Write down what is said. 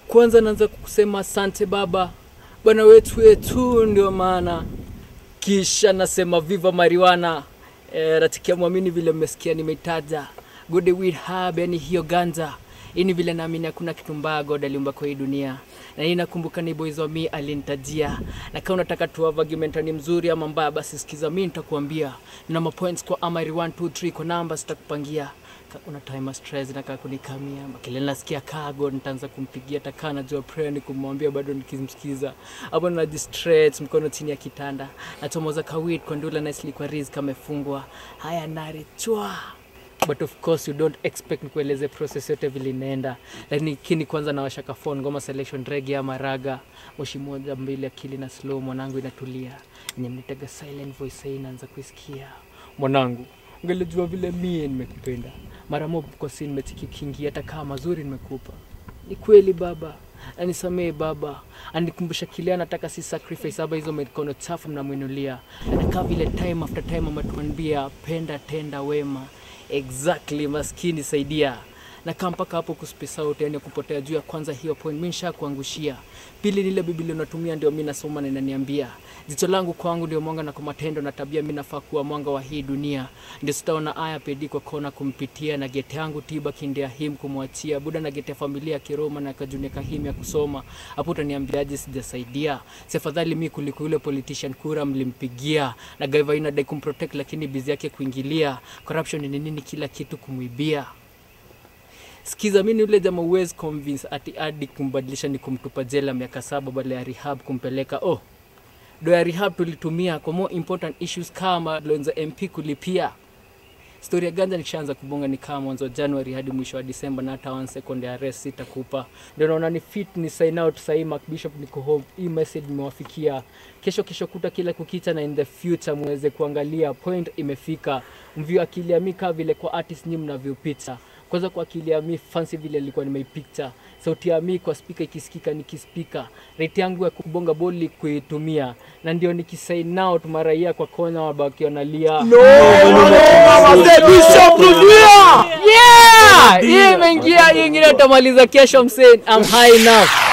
kwanza naanza kusema asante baba bwana wetu wetu ndio maana kisha nasema viva mariwana e, ratikia mwamini vile mmesikia nimeitaja good weed herb yani hiyo ganja hii ni vile naamini hakuna kitu mbaya god aliumba kwa hii dunia na hii nakumbuka ni boys wa mi alinitajia na kama unataka tu have argument ni mzuri ama mbaya basi sikiza mi nitakuambia nina mapoints kwa amari 1 2 3 kwa namba sitakupangia Ka- una time stress na kaa kunikamia makele nasikia kago nitaanza kumpigia takaa najua prayer ni kumwambia bado nikimsikiza hapo na distress mkono chini ya kitanda nachomoza kawit kwa ndula nicely kwa riz kamefungwa haya narichwa but of course you don't expect nikueleze process yote vile inaenda lakini kwanza nawashaka phone ngoma selection rege ama raga moshi moja mbili akili na slow mwanangu inatulia enye mnitega silent voice hii inaanza kuisikia mwanangu ungelijua vile mie nimekupenda mara mob kwa si nimetikikingi hata kama mazuri nimekupa ni kweli baba anisamee baba anikumbusha kile anataka si sacrifice aba hizo mikono chafu mnamwinulia anakaa vile time after time ametuambia penda tenda wema exactly maskini saidia na kaa mpaka hapo kuspesa out yani kupotea juu ya kwanza hiyo point mi nisha kuangushia pili lile biblia unatumia ndio mi nasoma na inaniambia jicho langu kwangu ndio mwanga na kwa matendo na tabia mi nafaa kuwa mwanga wa hii dunia ndio sitaona aya pedi kwa kona kumpitia na gete yangu tiba kindea him kumwachia buda na gete ya familia ya kiroma na kajunia kahim ya kusoma hapo utaniambiaje sijasaidia si afadhali mi kuliko yule politician kura mlimpigia na gaiva inadai kumprotect lakini bizi yake kuingilia corruption ni nini kila kitu kumwibia sikiza mi ni yule jama uwezi convince ati adi kumbadilisha ni kumtupa jela miaka saba badala ya rehab kumpeleka oh do ya rehab tulitumia kwa more important issues kama loan za mp kulipia stori ya ganja nikishaanza kubonga ni kama mwanzo wa januari hadi mwisho wa disemba na hata one second ya rest sitakupa ndio naona ni fit ni sign out sahii mark bishop niko home hii message imewafikia kesho kesho kuta kila kukicha na in the future muweze kuangalia point imefika mvio akili ya mi kaa vile kwa artist nyi mnavyopita kwanza kwa akili ya mi fancy vile ilikuwa nimeipicture sauti ya mi kwa spika ikisikika nikispika rate yangu ya kubonga boli kuitumia na ndio nikisign out maraia kwa kona wabaki wanalia yeah hii imeingia hii ingine utamaliza kesho msee I'm high enough